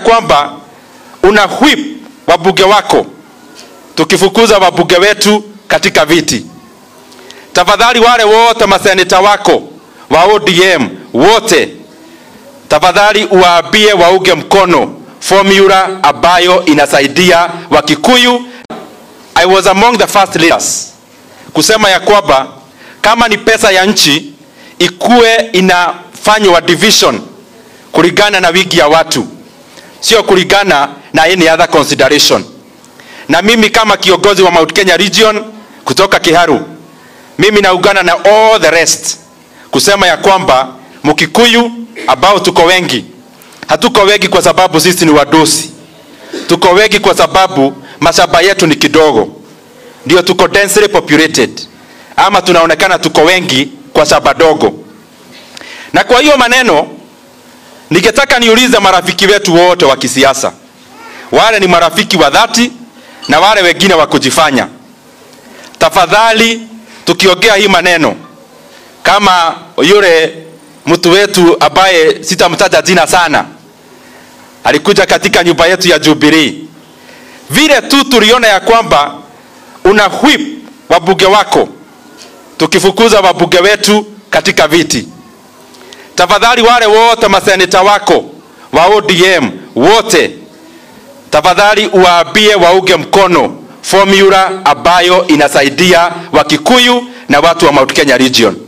kwamba una whip wabunge wako tukifukuza wabunge wetu katika viti. Tafadhali wale wote maseneta wako wa ODM wote, tafadhali uwaambie waunge mkono formula ambayo inasaidia Wakikuyu. I was among the first leaders kusema ya kwamba kama ni pesa ya nchi ikuwe inafanywa division kulingana na wingi ya watu, sio kulingana na any other consideration. Na mimi kama kiongozi wa Mount Kenya region kutoka Kiharu, mimi naungana na all the rest kusema ya kwamba Mkikuyu ambao tuko wengi, hatuko wengi kwa sababu sisi ni wadosi, tuko wengi kwa sababu mashamba yetu ni kidogo, ndio tuko densely populated, ama tunaonekana tuko wengi kwa shamba dogo. Na kwa hiyo maneno, ningetaka niulize marafiki wetu wote wa kisiasa, wale ni marafiki wa dhati na wale wengine wa kujifanya, tafadhali tukiongea hii maneno kama yule mtu wetu ambaye sitamtaja jina sana alikuja katika nyumba yetu ya Jubilee, vile tu tuliona ya kwamba una whip wabunge wako tukifukuza wabunge wetu katika viti. Tafadhali wale wote maseneta wako wa ODM wote, tafadhali uwaambie waunge mkono formula ambayo inasaidia Wakikuyu na watu wa Mount Kenya region.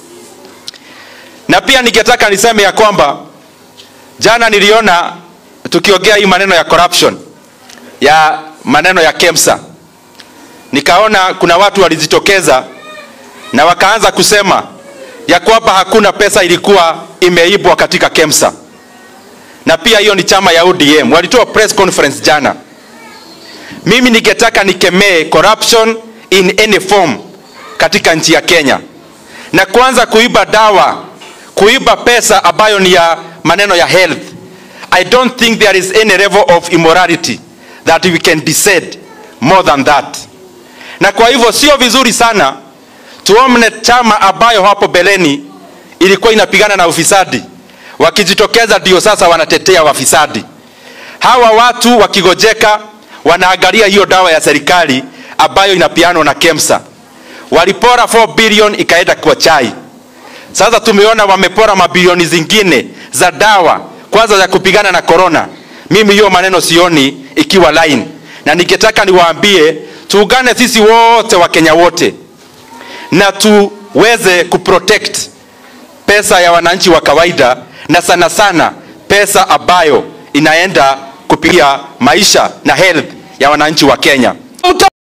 Na pia ningetaka niseme ya kwamba jana niliona tukiongea hii maneno ya corruption ya maneno ya KEMSA, nikaona kuna watu walijitokeza na wakaanza kusema ya kwamba hakuna pesa ilikuwa imeibwa katika KEMSA, na pia hiyo ni chama ya ODM walitoa press conference jana. Mimi ningetaka nikemee corruption in any form katika nchi ya Kenya, na kwanza kuiba dawa, kuiba pesa ambayo ni ya maneno ya health. I don't think there is any level of immorality that we can decide more than that. Na kwa hivyo sio vizuri sana tuomne chama ambayo hapo beleni ilikuwa inapigana na ufisadi, wakijitokeza ndio sasa wanatetea wafisadi. Hawa watu wakigojeka, wanaangalia hiyo dawa ya serikali ambayo inapianwa na KEMSA. Walipora 4 billion ikaenda kwa chai. Sasa tumeona wamepora mabilioni zingine za dawa, kwanza za kupigana na corona. Mimi hiyo maneno sioni ikiwa line, na ningetaka niwaambie tuungane sisi wote wa Kenya wote na tuweze kuprotect pesa ya wananchi wa kawaida, na sana sana pesa ambayo inaenda kupigia maisha na health ya wananchi wa Kenya.